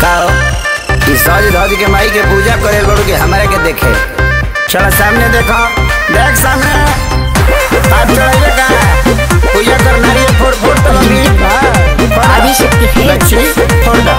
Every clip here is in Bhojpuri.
बताओ ई सज धज के माई के पूजा करे लोग के हमारे के देखे चलो सामने देखो देख सामने आप चढ़ाइए का पूजा कर नारियल फोड़ फोड़ तो लगी आदि शक्ति है। बच्ची फोड़ दो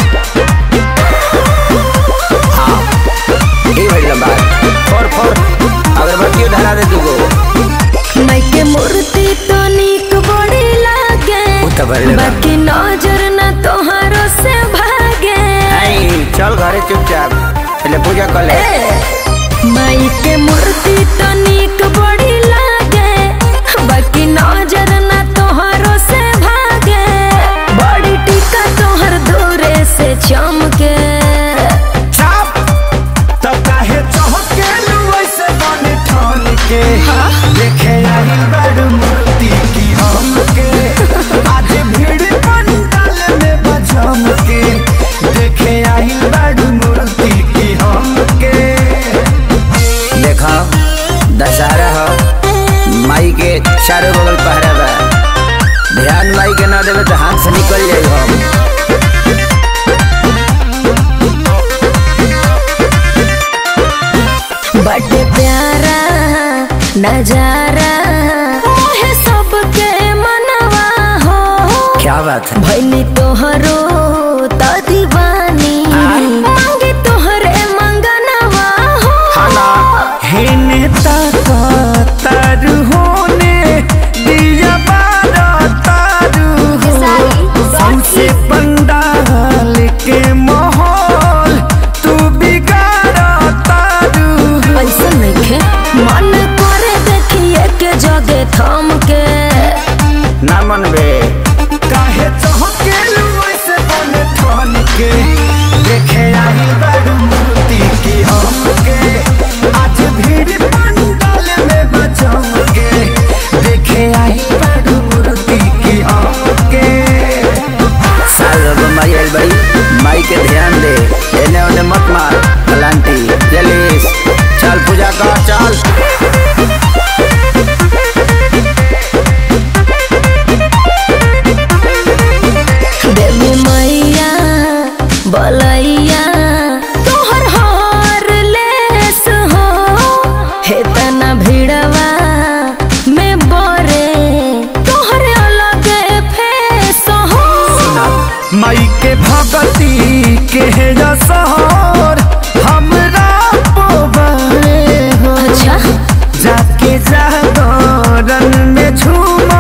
हाँ ये भाई लंबा फोड़ फोड़ अगरबत्ती धरा दे तू को माई के मूर्ति तो नीक बड़ी लागे उ तो बड़ी लगा। बाकी नजर न तोहारो से भागे आई चल घरे चुपचाप पहले पूजा कर ले माई के मूर्ति तो नीक बड़ी लागे बाकी नजर न तोहारो से भागे बड़ी टीका तोहर दूरे से चमके चाप तब काहे चहके वैसे बने ठान के देखे आई बड़ मूर्ति की हमके आज भीड़ पंडाल में बजम के देखे आई बड़ मूर्ति की हमके देखो दशहरा हो माई के चारों बगल पहरा बा ध्यान माई के ना देवे तो हाथ से निकल जाए हम बड़े प्यारा नजारा मोहे सबके मनवा हो क्या बात है भैली तोहरो त दीवानी मांगे तोहरे मंगनवा हो खाना हेने ताका तारू होने दिया बारा तारू हो सौसे पंडाल के माहौल तू बिगाड़ा तारू हो ऐसा नइखे मन करे देखिए के जगे थम के ना मन बे काहे चहके वैसे बने ठान के देखे आई बड़ मूर्ति की हमके आज भीड़ पंडाल में बचम के देखे आई बड़ मूर्ति की हमके साल रब माई आई बड़ी माई के ध्यान दे एने ओने मत मार कलांटी जलीस चल पूजा कर चल देवी मैया बलैया तोहर हार लेस हो हे तना भिड़वा में बोरे तोहर अलग फेस हो माई के भगती के जसहर हमरा पोबे हो अच्छा जाके जागरण में झूम